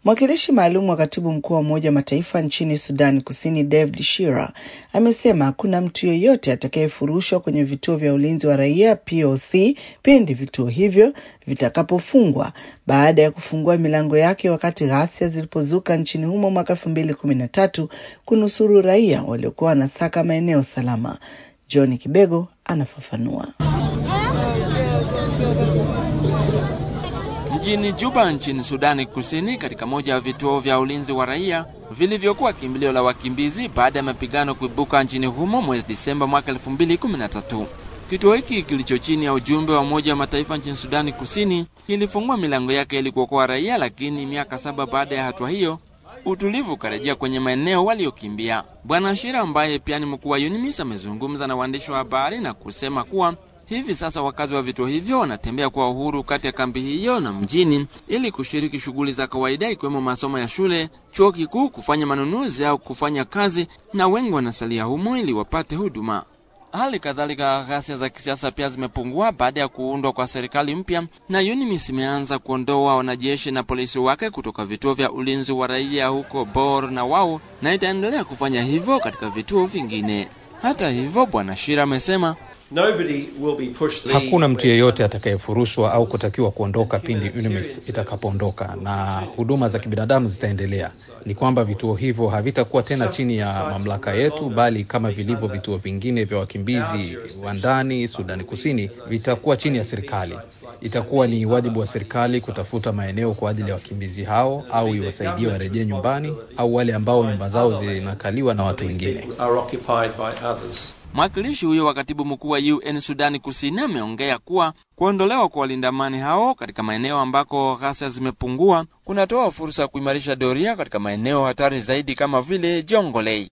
Mwakilishi maalum wa katibu mkuu wa Umoja wa Mataifa nchini Sudani Kusini, David Shira, amesema hakuna mtu yeyote atakayefurushwa kwenye vituo vya ulinzi wa raia POC pindi vituo hivyo vitakapofungwa baada ya kufungua milango yake wakati ghasia zilipozuka nchini humo mwaka elfu mbili kumi na tatu kunusuru raia waliokuwa wanasaka maeneo salama. John Kibego anafafanua. Mjini Juba nchini Sudani Kusini, katika moja ya vituo vya ulinzi wa raia vilivyokuwa kimbilio la wakimbizi baada ya mapigano kuibuka nchini humo mwezi Disemba mwaka 2013. Kituo hiki kilicho chini ya ujumbe wa Umoja wa Mataifa nchini Sudani Kusini kilifungua milango yake ili kuokoa raia, lakini miaka saba baada ya hatua hiyo utulivu ukarejea kwenye maeneo waliokimbia. Bwana Shira ambaye pia ni mkuu wa UNMISS amezungumza na waandishi wa habari na kusema kuwa hivi sasa wakazi wa vituo hivyo wanatembea kwa uhuru kati ya kambi hiyo na mjini ili kushiriki shughuli za kawaida ikiwemo masomo ya shule, chuo kikuu, kufanya manunuzi au kufanya kazi, na wengi wanasalia humo ili wapate huduma. Hali kadhalika ghasia za kisiasa pia zimepungua baada ya kuundwa kwa serikali mpya, na UNMISS imeanza kuondoa wanajeshi na polisi wake kutoka vituo vya ulinzi wa raia huko Bor na Wau, na itaendelea kufanya hivyo katika vituo vingine. Hata hivyo, Bwana Shira amesema Hakuna mtu yeyote atakayefurushwa au kutakiwa kuondoka pindi UNMISS itakapoondoka, na huduma za kibinadamu zitaendelea. Ni kwamba vituo hivyo havitakuwa tena chini ya mamlaka yetu, bali kama vilivyo vituo vingine vya wakimbizi wa ndani Sudani Kusini, vitakuwa chini ya serikali. Itakuwa ni wajibu wa serikali kutafuta maeneo kwa ajili ya wakimbizi hao, au iwasaidie warejee nyumbani, au wale ambao nyumba zao zinakaliwa na watu wengine. Mwakilishi huyo wa katibu mkuu wa UN Sudani Kusini ameongea kuwa kuondolewa kwa walinda amani hao katika maeneo ambako ghasia zimepungua kunatoa fursa ya kuimarisha doria katika maeneo hatari zaidi kama vile Jongolei.